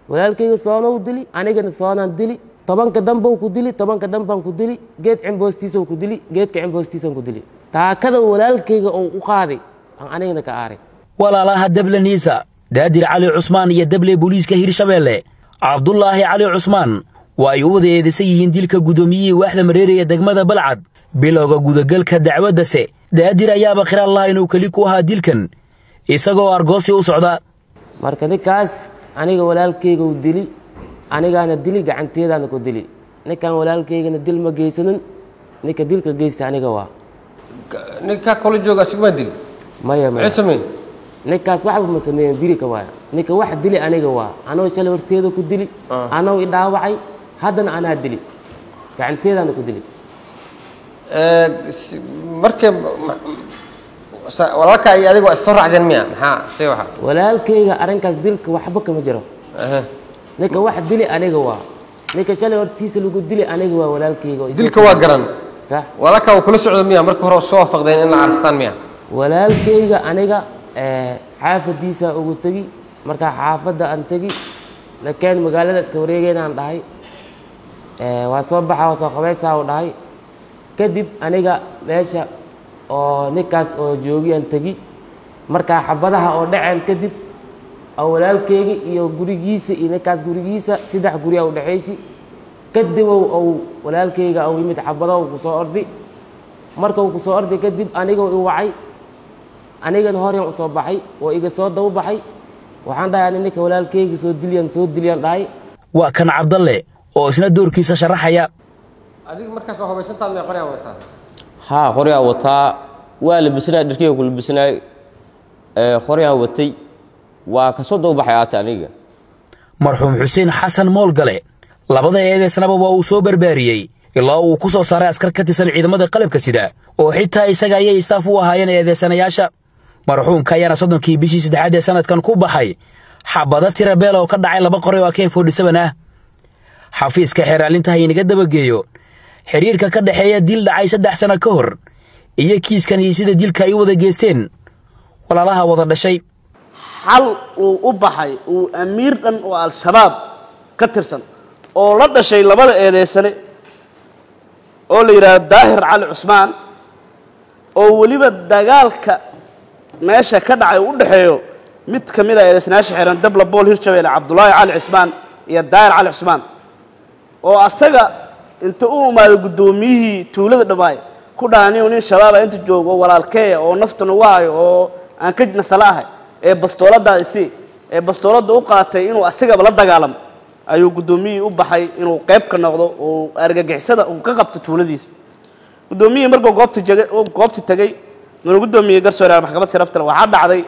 walaalkayga soonou dili anigana soonaan dili tobanka dambou ku dili tobanka dambaan ku dili geed cimboostiisou ku dili geedka cimboostiisan ku dili taakada walaalkayga ou u qaaday aan anigana ka aaray walaalaha deble niisa daadir cali cusmaan iyo deble booliiska hirshabeelle cabdulaahi cali cusmaan waa ay u wada eedaysan yihiin dilka guddoomiyihii waaxda mareere ee degmada balcad bilowga gudagalka dacwaddase daadir ayaaba khiraal laha inuu keli ku ahaa dilkan isagoo argoosi u socda marka ninkaas aniga walaalkayga u dili anigaana dili gacanteedaana ku dili ninkan walaalkaygana dil ma geysanin ninka dilka geysta aniga waa ninkaa kula jooga asigmaa dili maya maxay maya sameyn ninkaas waxba ma sameeyen birika waaya ninka wax dili aniga waa anoo shalay horteeda ku dili anoo i dhaawacay haddana anaa dili gacanteedaana ku dili markay walaalkaa iyo adiga waa issoo raacdeen miya maxaa say waxa walaalkayga arrinkaas dilka waxba kama jiro Aha. ninka wax dili aniga waa ninka shalay hortiisa lagu dili aniga waa walaalkayga oo isoo- dilka waa garan sax walaalkaa waa kula socda miya marka hore soo waafaqdeen in la arstaan miya walaalkayga aniga eh, xaafadiisa ugu tegi markaa xaafadda aan tegi lakeen magaalada iska wareegeynaan dhahay Eh, waa soo baxa waa soo qabaysaa u dhahay kadib aniga meesha oo ninkaas oo joogiyaan tegi markaa xabadaha oo dhaceen kadib oo walaalkayga iyo gurigiisa iyo ninkaas gurigiisa saddex guriya u dhexaysi kadibow ou walaalkayga ou yimid xabadahu kusoo ordi marka uu kusoo orday kadib anigoo i wacay anigana horyan u soo baxay oo iga soo daba baxay waxaan dhahay ani ninka walaalkayga soo dilyan soo dilyan dhahay waa kan cabdalle oo isna doorkiisa sharaxaya adiga markaas waa hubaysantaad miya qoryaa wataa haa qoryaa wataa waa labisnaa dharkeyga ku labisnaay ee qoryaan watay waa kasoo dawbaxay aata aniga marxuum xuseen xasan moolgale labada eedeysnaba waa uu soo barbaariyey ilaa uu ku soo saaray askar ka tirsan ciidamada qalabka sida oo xitaa isaga ayay istaaf u ahaayeen eedeysanayaasha marxuumka ayaana soddonkii bishii saddexaad ee sanadkan ku baxay xabado tira beel oo ka dhacay laba qoray oo akeen foodhisaban ah xafiiska xeeraalinta ha inaga dabageeyo xidhiirka ka dhexeeya dil dhacay saddex sano ka hor iyo kiiskan iyo sida dilka ay u wada geesteen walaalaha wada dhashay xal uu u baxay uu amiir dhan oo al-shabaab ka tirsan oo la dhashay labada eedeysane oo la yidhaahdo daahir cali cusmaan oo weliba dagaalka meesha ka dhacay u dhexeeyo mid ka mid a eedeysanayaasha xiran dabla bool hirshabeelle cabdulaahi cali cismaan iyo daahir cali cusmaan oo asaga inta u imaado guddoomiyihii tuulada dhammaay ku dhaaniyo nin shabaaba inta joogo walaalkeeya oo naftan ugu hayo oo aan ka nasala ahay ee bastooladaada isi ee bastooladda u qaatay inuu asagaba la dagaalamo ayuu guddoomiyihii u baxay inuu qayb ka noqdo oo argagixisada uu ka qabto tuuladiisa guddoomiyihii markuu goobta jegay uu goobta tegey nuna guddoomiyey garsoore maxkamad sharaftale waxaa dhacday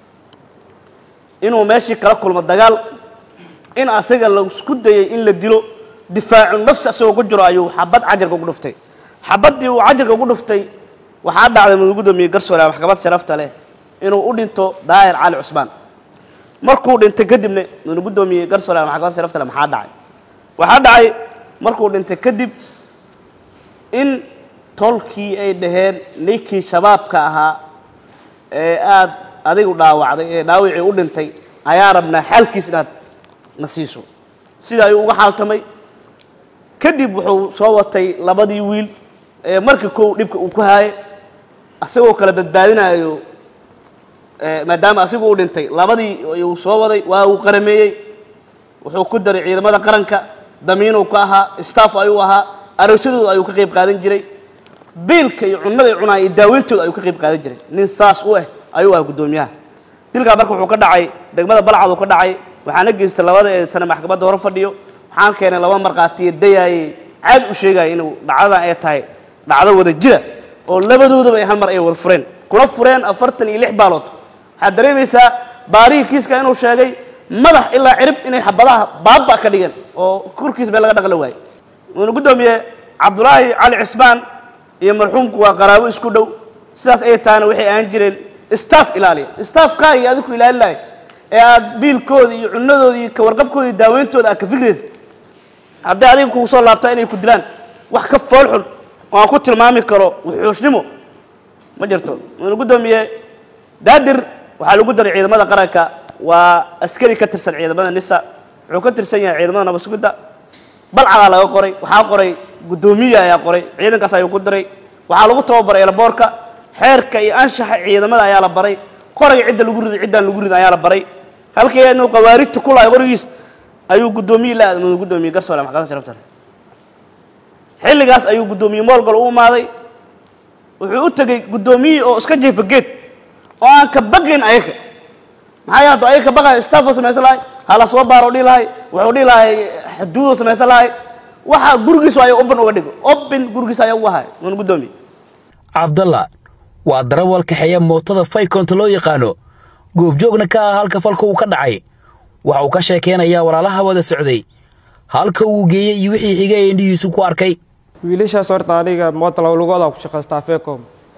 inuu meeshii kala kulmo dagaal in asaga la isku dayay in la dilo difaacu nafsi asagoo ku jiro ayuu xabad cajarka ugu dhuftay xabaddii uu cajarka ugu dhuftay waxaa dhacday nuna guddoomiyey garsoore maxkamad sharafta leh inuu u dhinto daahir cali cusmaan markuu dhintay kadibna nuna guddoomiyey garsoore maxkamad sharafta leh maxaa dhacay waxaa dhacay markuu dhintay kadib in tolkii ay dhaheen ninkii shabaabka ahaa ee aada adigu dhaawacday ee dhaawicii u dhintay ayaa rabnaa xaalkiis inaad na siiso sida ayuu uga xaaltamay kadib wuxuu soo watay labadii wiil ee markii kow dhibka uu ku haayay asagoo kala badbaadinayo ee maadaama asigu u dhintay labadii ayuu soo waday waa uu qarameeyey wuxuu ku daray ciidamada qaranka damiinuu ka ahaa staff ayuu ahaa aroosyadooda ayuu ka qayb qaadan jiray biilka iyo cunnada ay cunaa iyo daaweyntooda ayuu ka qayb qaadan jiray nin saas u ah ayuu ahaa guddoomiyaha dilkaa marka wuxuu ka dhacay degmada balcaduu ka dhacay waxaana geystay labada ee sane maxkamadda hore fadhiyo waxaan keenay laba markhaatiyo dayaayey caad u sheegaya inuu dhacdadan ay tahay dhacdo wada jira oo labadoodaba ay hal mar ay wada fureen kula fureen afartan iyo lix baalood waxaad dareemaysaa baarihii kiiska inuu sheegay madax ilaa cirib inay xabadaha baaba ka dhigeen oo korkiis bee laga dhaqli waayey wuuna guddoomiye cabdulaahi cali cismaan iyo marxuumku waa qaraabo isku dhow sidaas ay tahana waxay ahaan jireen staff ilaaliya staffkaa iyo adiku ilaalin lahay ee aad biilkooda iyo cunadooda iyo kawarqabkooda iyo daaweyntooda aad ka fikraysa hadday adiga kugu soo laabtaa inay ku dilaan wax ka fool xun oo aan ku tilmaami karo wuxuushnimo ma jirto wuuna guddoomiye daadir waxaa lagu daray ciidamada qaranka waa askari ka tirsan ciidamada nisa wuxuu ka tirsan yahay ciidamada nabad sugidda balcadaa laga qoray waxaa qoray guddoomiye ayaa qoray ciidankaas ayuu ku diray waxaa lagu tababaray elaboorka xeerka iyo anshaxa ciidamada ayaa la baray qorayga cidda lagu riday ciddaan lagu ridin ayaa la baray halkii inuu qawaarijta ku lahay qorigiis ayuu guddoomiye la aadmay guddoomiye garsoole maxkamadda sharafta leh xilligaas ayuu guddoomiye moolgol u imaaday wuxuu u tegey guddoomiye oo iska jeefa geed oo aan ka baqin ayaga maxaa yaado ayaga ka baqayan staffoo samaysan lahay hala soo baaro dhihi lahay wuxuu dhihi lahay xuduudoo samaysan lahay waxa gurigiisu ayaa open uga dhigo open gurigiisa ayaa u ahay wan guddoomiye cabdalla waa darawal kaxeeya mootada faykonta loo yaqaano goobjoogna ka ah halka falka uu ka dhacay waxa uu ka sheekaynayaa walaalaha wada socday halka uu geeyey iyo wixii xigay ee indhihiisu ku arkay wiilashaas horta aniga moota lowlugooda ku shaqaystaa fecom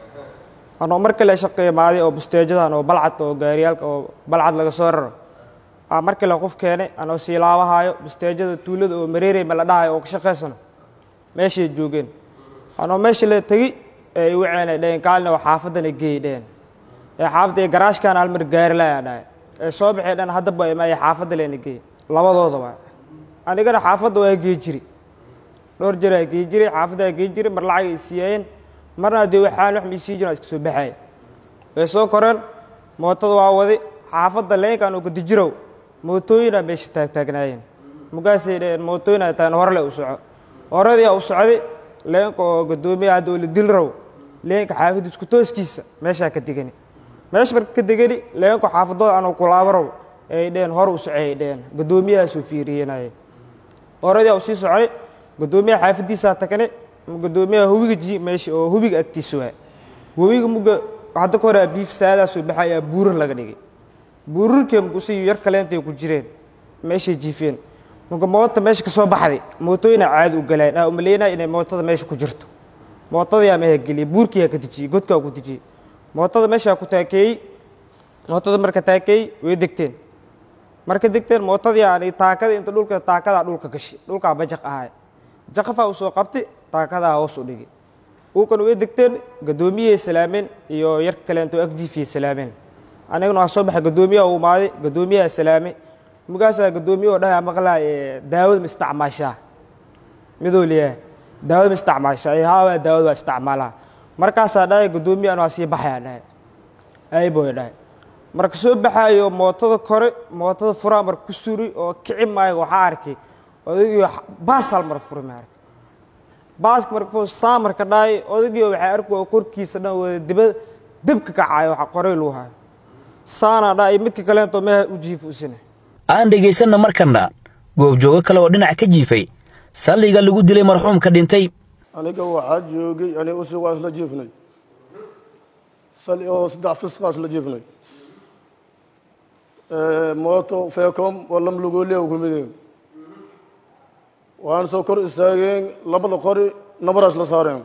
anoo mar kale shaqeeya maaday oo busteejadan oo balcad oo gaariyaalka oo balcad laga soo raro aa mar kale qof keenay anoo siilaabahayo busteejada tuulada oo mareerey ma la dhahayo oo ka shaqaysano meeshay joogeen anoo meesha la tegi ee i waceenay dheheen kaalina oo xaafadana geey dheheen ee xaafadda ee garaashkan halmar gaari layaa dhahay ee soo baxay dhan haddaba ima ee xaafadda leena geey labadoodaba anigana xaafadda waa gee jiri dhowr jeraa gee jiray xaafaddaa gee jiray mar lacag ay siiyeen marna dee waxaan wax maysii jiran iska soo baxay way soo koreen mootada waa wadi xaafadda leenkan oo gadijirow mootooyinaa meesha taagtaagnaayeen mugaasay dheheen mootooyinaa taan horle u soco horadii u socday leenka oo gadoomiya hadda oo la dil raw leenka xaafadda isku tooskiisa meeshaa ka degani meesha marka ka degani leenka xaafadooda anoo kulaabo raw ay dheheen hor u socay ay dheheen gadoomiyahaasoo fiiriyenayeen horadii u sii socday gadoomiyaha xaafadiisaa tagnay gadoomiyaha hubiga ji meesha oo hubiga agtiisa waa hubiga muga hadda ka hore biif saadaa soo baxay ayaa buurar laga dhigay buurarkee mugusay yar kaleentay ku jireen meeshay jiifeen muga moota meesha ka soo baxday mootooyina caadi u galaan aa umaleynaya inay mootada meesha ku jirto mootadayaa meha geliyay buurkiyaa ka dejiyey godkaa ku dejiyey mootada meeshaa ku taakeeyey mootada marka taakeeyey way degteen marka degteen mootadii aan taakada inta dhulka taakadaa dhulka gashay dhulkaa bajaq ahay jaqafaa u soo qabtay taakadaa hoos u dhigay uukan way degteen gadoomiyey salaameen iyo yar kaleento agjiifiyey salaameen anigana waa soo baxay gadoomiyaha u imaaday gadoomiyaha salaame mugaasaa gadoomiye oo dhahaa maqlaa daawada ma isticmaashaa midoo leeyahay daawada ma isticmaashaa ee haawaa daawada waa isticmaalaa markaasaa dhahay gadoomiye anaa sii baxayaa dhahay ayboy dhahay marka soo baxaayo mootada kore mootada furaa marka ku suri oo kici maayo waxaa arkay odaygii baas hal mar furi ma arkay baaska marka saa marka dhahay odaygii waxaa arkay oo korkiisa dhan wada dibad dibka kacayo waxa qorey luu hayo saana dhahay midka kaleento meha u jiifuusina aan dhegaysanna markanna goobjoogo kale oo dhinac ka jiifay salliga lagu dilay marxuumka dhintay aniga waxaa joogay aniga usug waa isla jiifnay sali oo saddex fisqaa isla jiifnay mooto feecom oo lam lugooliya ku mideen waan soo kor istaageen labada qori nabaraa isla saareen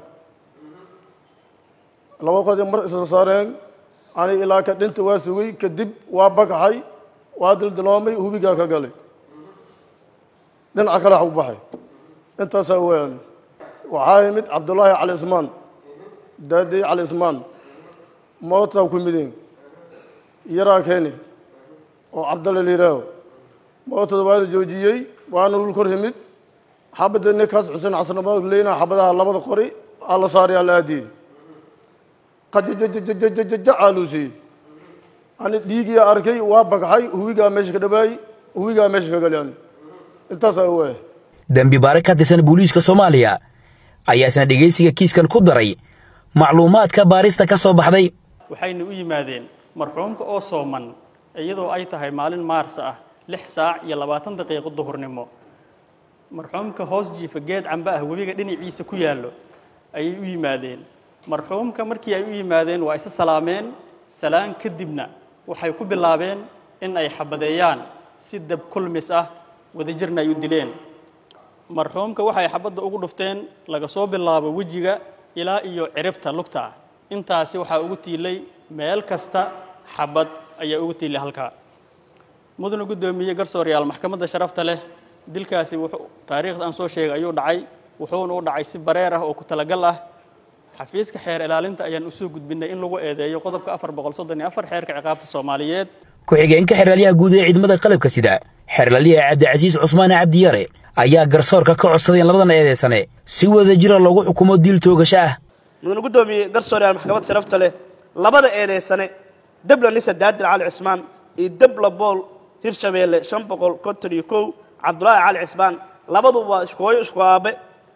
labada qori mar isla saareen ani ilaa ka dhinta waa sugay kadib waa bagaxay waa dildiloomay hubigaa ka galay dhinaca kale wax u baxay intaasaa weeyaan waxaa yimid cabdullaahi cali ismaan daadey cali ismaan mootaa ku mideen yaraa keeni oo cabdalle liiraaho mootada waa la joojiyey waana dhul kor yimid xabadda ninkaas xuseen xasanabad leyna xabadaha labada qori aa la saaray aa la aadiyey qajajajajajajaja aaluusiyey ani dhiigiyaa arkay waa bagaxay huwigaa meesha ka dhawaayey huwigaa meesha ka gali ani intaasaa waaya dembi baare ka tirsan booliiska soomaaliya ayaa isna dhegaysiga kiiskan ku daray macluumaadka baarista ka soo baxday waxayna u yimaadeen marxuumka oo sooman iyadoo ay tahay maalin maarsa ah lix saac iyo labaatan daqiiqo duhurnimo marxuumka hoos jiifa geed camba ah webiga dhinaciisa ku yaallo ayay u yimaadeen marxuumka markii ay u yimaadeen waa isa salaameen salaan kadibna waxay ku bilaabeen in ay xabadeeyaan si dab kulmis ah wadajirna ay u dileen marxuumka waxay xabadda ugu dhufteen laga soo bilaabo wejiga ilaa iyo ciribta lugta ah intaasi waxaa ugu tiilay meel kasta xabad ayaa ugu tiilay halkaa mudana guddoomiye garsooreyaal maxkamadda sharafta leh dilkaasi wuxuu taariikhda aan soo sheegay ayuu dhacay wuxuuna u dhacay si bareer ah oo ku talagal ah xafiiska xeer ilaalinta ayaan usoo gudbinay in lagu eedeeyo qodobka afar boqol soddon iyo afar xeerka ciqaabta soomaaliyeed ku-xigeenka xeraalyaha guud ee ciidamada qalabka sida xeerlaliya cabdicasiis cusmaan cabdiyare ayaa garsoorka ka codsaday in labadan eedaysane si wada jira loogu xukumo diil toogasho ah mudane guddoomiye garsooryaal maxkamad sharafta leh labada eedeysane debla nisa daadir cali cismaan iyo debla bool hirshabeelle shan boqol konton iyo kow cabdulaahi cali cismaan labaduba waa isku hooyo isku aabe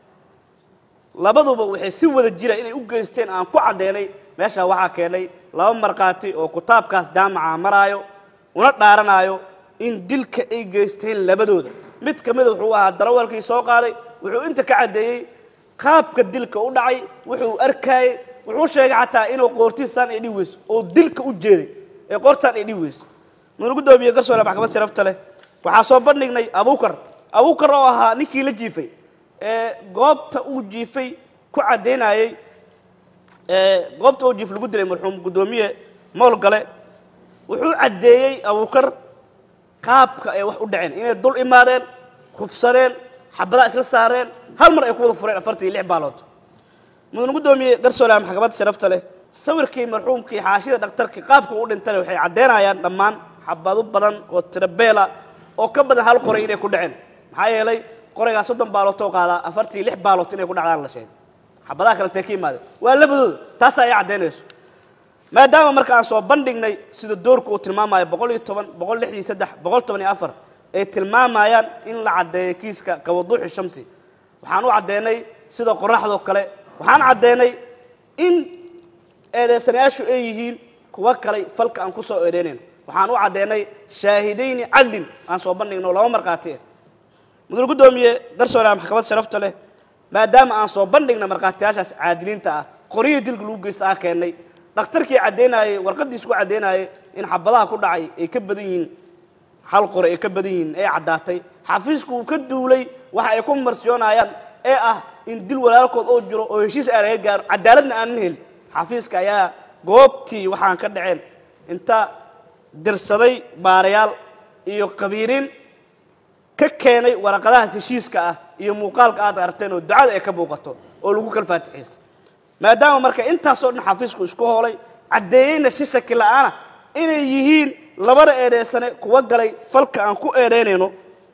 labaduba waxay si wada jira inay u geysteen aan ku caddeynay meeshaa waxaa keenay laba markhaati oo kitaabkaas jaamaca maraayo una dhaaranaayo in dilka ay geysteen labadooda mid ka mida wuxuu ahaa darawalkii soo qaaday wuxuu inta ka caddeeyey qaabka dilka u dhacay wuxuu arkaayey wuxuu sheegay xataa inuu qoortiisaan ay dhihi weyso oo dilka u jeeday ee qoortaan ay dhihi weyso mudane guddoomiye garsoole maxkamad sharafta leh waxaa soo bandhignay abuukar abuukar oo ahaa ninkii la jiifay ee goobta uu jiifay ku caddaynayey ee goobta uu jiif lagu dilay marxuum guddoomiye mool gale wuxuu caddeeyey abuukar qaabka ay wax u dhaceen inay dul imaadeen hubsadeen xabadaha isla saareen hal mar ay ku wada fureen afartan iyo lix baalood mudane guddoomiye garsoolaha maxkamadda sharafta leh sawirkii marxuumkii xaashida dhakhtarkii qaabka u dhintay waxay caddeynayaan dhammaan xabado badan oo tirabeela oo ka badan hal qoray inay ku dhaceen maxaa yeelay qoraygaa soddon baalootoo qaadaa afartan iyo lix baalood inay ku dhacdaan la sheegay xabadaha kale tee ka yimaadeen waa labadooda taasaa ay caddaynayso maadaama marka aan soo bandhignay sida doorku uu tilmaamayo boqol iyo toban boqol lix iyo saddex boqol toban iyo afar ay tilmaamayaan in la caddeeyo kiiska kawaduuxi shamsi waxaan u caddeynay sida qoraxdoo kale waxaan caddeynay in eedeysanayaashu ay yihiin kuwa kale falka aan ku soo eedeynayno waxaan u caddeynay shaahidayni cadlin aan soo bandhigno laba markhaati ah mudane guddoomiye garsoolaha maxkamad sharafta leh maadaama aan soo bandhigna markhaatiyaashaas caadiliinta ah qorihii dilka lagu geysta ah keennay dhakhtarkii caddeynayey warqaddiis ku caddeynayay in xabadaha ku dhacay ay ka badan yihiin hal qore ay ka badan yihiin ee caddaatay xafiisku uu ka duulay waxa ay ku marsiyoonayaan ee ah in dil walaalkood oo jiro oo heshiis aan laga gaaro cadaaladna aanan helin xafiiska ayaa goobtii waxaan ka dhaceen inta dirsaday baarayaal iyo qabiiriin ka keenay waraqadahaas heshiiska ah iyo muuqaalka aad aragteen oo ducada ay ka muuqato oo lagu kala faatixaysta maadaama marka intaasoo dhan xafiisku isku hoolay caddeeyeyna si shaki la'aana inay yihiin labada eedeysane kuwa galay falka aan ku eedeynayno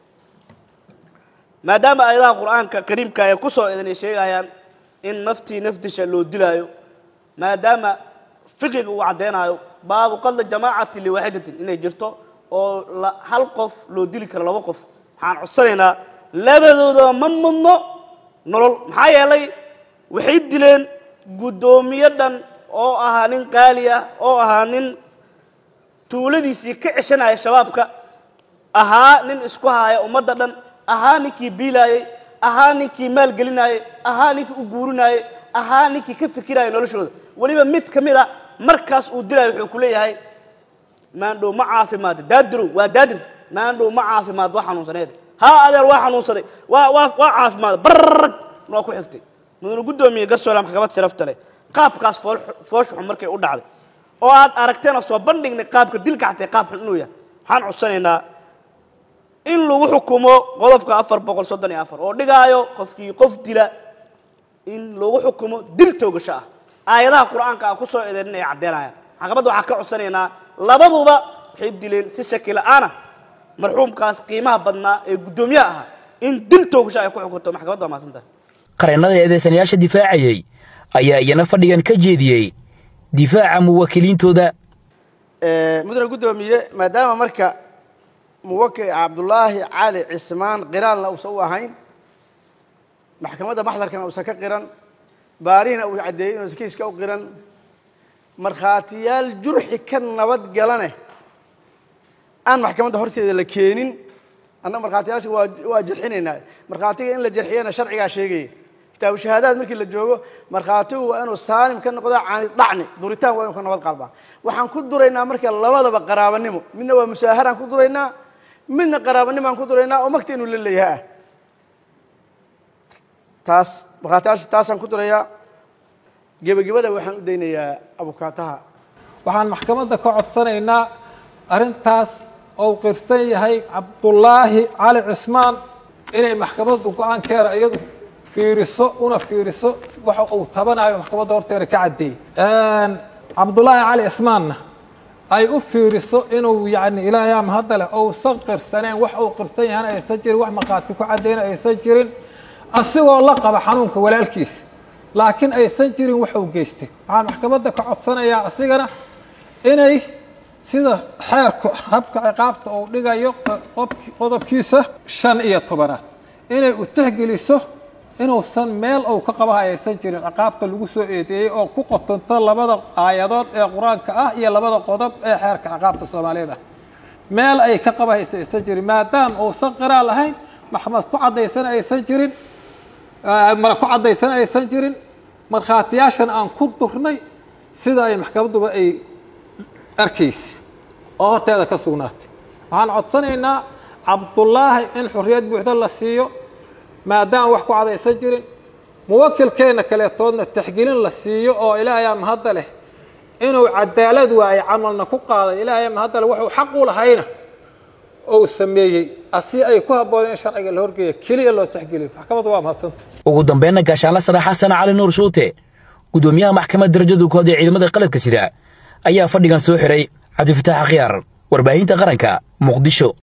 maadaama aayadaha qur-aanka kariimka ay ku soo eedanay sheegayaan in naftii nafdisha loo dilaayo maadaama fiqiga uu caddeynayo baabu qadla jamaacati liwaaxidatin inay jirto oo la hal qof loo dili karo laba qof waxaan codsanaynaa labadooda ma mudno nolol maxaa yeelay waxay dileen guddoomiye dhan oo ahaa nin qaali ah oo ahaa nin tuuladiisii ka ceshanaya shabaabka ahaa nin isku haaya ummadda dhan ahaa ninkii biilaayey ahaa ninkii maalgelinayey ahaa ninkii u guurinayey ahaa ninkii ka fikiraya noloshooda weliba mid ka mid a markaas uu dilayo wuxuu ku leeyahay maandhow ma caafimaad daadirow waa daadir maandhow ma caafimaad waa xanuunsaneed haa adeer waa xanuunsaday waa waa waa caafimaad barrag waa ku xigtay mudane guddoomiye garsoola maxkamad sharafta leh qaabkaas fool foolshuxun markay u dhacday oo aad aragteen oo soo bandhignay qaabka dilka xatay qaab xun inuu yahay waxaan codsanaynaa in lagu xukumo qodobka afar boqol soddon iyo afar oo dhigaayo qofkii qof dila in lagu xukumo dil toogasho ah aayadaha qur-aanka aan ku soo eedeerin ay caddeynayaan maxkamadda waxaan ka codsanaynaa labaduba waxay dileen si shaki la'aana marxuumkaas qiimaha badnaa ee guddoomiyaha ahaa in dil toogasho ay ku xukunto maxkamadda waa mahadsantahay qareennada eedeysanayaasha difaacayey ayaa iyana fadhigan ka jeediyey difaaca muwakkiliintooda mudane guddoomiye maadaama marka muwakil cabdulaahi cali cismaan qiraalna uusan u ahayn maxkamadda maxdarkana uusan ka qiran baarihina uu caddeeyey inuusan kiiska u qiran markhaatiyaal jurxi ka nabad galane aan maxkamadda horteeda la keenin annaga markhaatiyaasha waa waa jarxinaynaa markhaatiga in la jarxiyana sharcigaa sheegaya kitaabu shahaadaad markii la joogo markhaatigu waa inuu saalim ka noqdo caani dhacni duritaan waa inuu ka nabad qalbaa waxaan ku duraynaa marka labadaba qaraabanimo midna waa musaaharaan ku duraynaa midna qaraabanimo aan ku duraynaa oo magta inuu la leeyaha ah taas markhaatiyaasha taasaan ku durayaa gebagabada waxaan u daynayaa abukaataha waxaan maxkamadda ka codsanaynaa arrintaas ou qirsan yahay cabdullaahi cali cismaan inay maxkamaddu go-aankeeda iyadu fiiriso una fiiriso waxa uu tabanayo maxkamadda horteeda ka caddeeyey cabdullaahi cali cismaanna ay u fiiriso inuu yacni ilaahayaa mahadda leh ousan qirsaneen wax uu qirsan yahana aysan jirin wax maqaati ku caddayna aysan jirin asigoo la qaba xanuunka walaalkiis laakiin aysan jirin wax uu geystay waxaan maxkamadda ka codsanayaa asigana inay sida xeerku habka ciqaabta uu dhigayo qodobkiisa shan iyo tobanaad inay u tahgeliso inuusan meel uu ka qaba aysan jirin ciqaabta lagu soo eedeeyey oo ku qotonto labada aayadood ee qur-aanka ah iyo labada qodob ee xeerka ciqaabta soomaaliyeed ah meel ay ka qaba haysa aysan jirin maadaama uusan qiraal lahayn maxkamad ku caddaysan aysan jirin ku caddaysan aysan jirin markhaatiyaashan aan ku durnay sida ay maxkamadduba ay arkaysa oo horteeda ka sugnaatay waxaan codsanaynaa cabdullaahi in xurriyad buuxda la siiyo maadaama wax ku cadaysan jirin muwakilkeenna kaleetoodna taxgelin la siiyo oo ilaahayaa mahadda leh inuu cadaalad waaye camalna ku qaaday ilaahayaa mahadda leh wuxuu xaq u lahayna ou sameeyey asi ay ku habbooneen in sharciga la horgeeya keliya loo taxgeliyo maxkamaddu waa mahadsanta ugu dambeynna gaashaanla sare xasan cali nuur shuute guddoomiyaha maxkamadda darajada kood ee ciidamada qalabka sida ayaa fadhigan soo xiray cabdifitaax akhyaar warbaahinta qaranka muqdisho